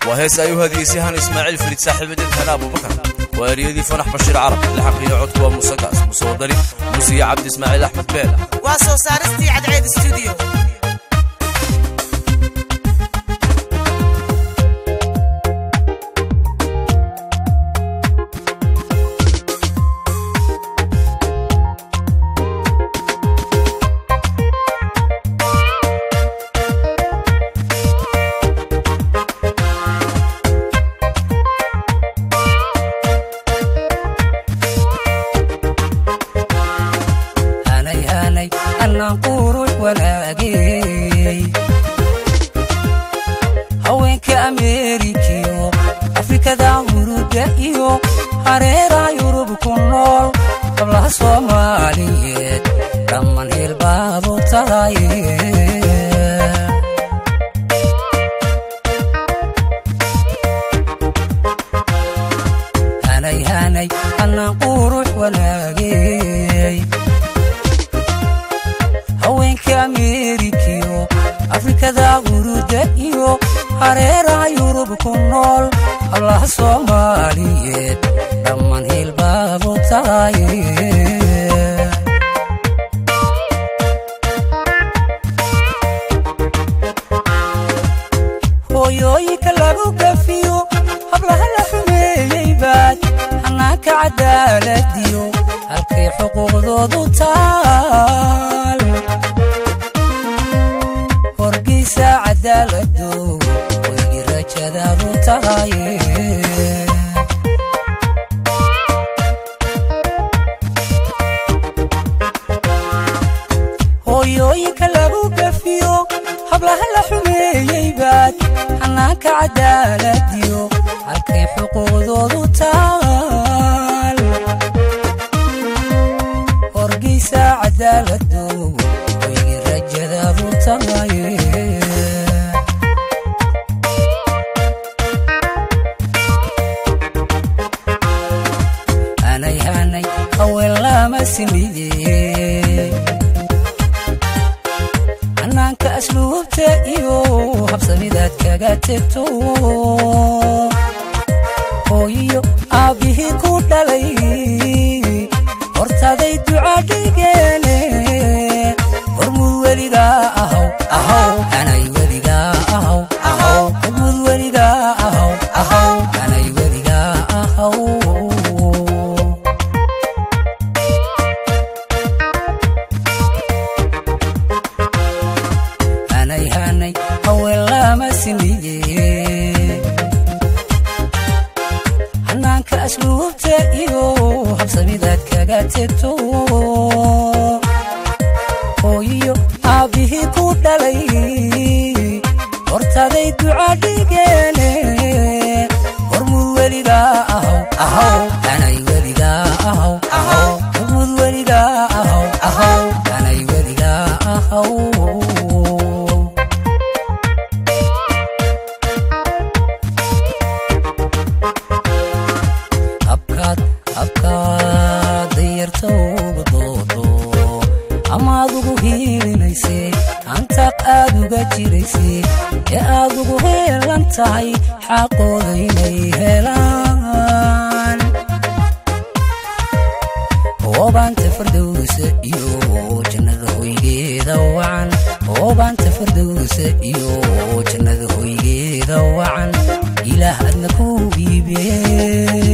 waa hees ay u hadiyeysay han ismaaciil farid saaxiibadeed hana abubakar waa eryadii fanax bashiir carab laxankiiyo codku waa muuse gaas muuse wadani muuse iyo cabdi ismaaciil axmed beela waa soo saaristii cadceed stuudiyo hanay hanay annaan qurux wanaagay haweenka ameerikiyo afrikada huruda iyo hareeraha yurub ku nool qablaha soomaaliyeed dhamman hilbaadu tahay hanay hanay annaan qurux wanaagay haweenka ameerikiyo afrikada huruda iyo hareeraha yurub ku nool hablaha soomaaliyeed dhamman hilbaadu tahay hooyooyinka lagu gafiyo hablaha la xumeeyey baad hanaanka cadaaladiyo halkay xuquuqdoodu taal horgeysa cadaalado weygi rajadaadu tahay hooyooyinka lagu gafiyo hablaha la xumeeyey baad hanaanka cadaaladiyo halkay xuquuqdoodu taal horgeysa cadaalado weygi rajadaadu tahay hanay hanay haween lama simiye hanaanka asluubta iyo habsamidaad kaga tegto hooyiyo aabbihii ku dhalay hortaday duca dhigeene hormud weligaa ahaw ahaw hanay weligaa ahaw ahaw hormud weligaa ahaw ahaw hanay weligaa ahaw hanay hanay haween lama simiye hanaanka asluubta iyo habsamidaad kaga tegto hooyiyo aabbihii ku dhalay hortaday duca dhigeene hormud weligaa ahaw ahaw hanay weligaa ahaw ahaw hormud weligaa ahaw ahaw hanay weligaa ahaw habkaad habkaad dayarta uga doodo amaad ugu hiilinayse hantaaq aad uga jirayse ee aad ugu heelan tahay xaqooda inay helaan oobaanta fardowsa iyo jannada hoygeeda wacan oobaanta fardowsa iyo jannada hoygeeda wacan ilaah adna ku iibee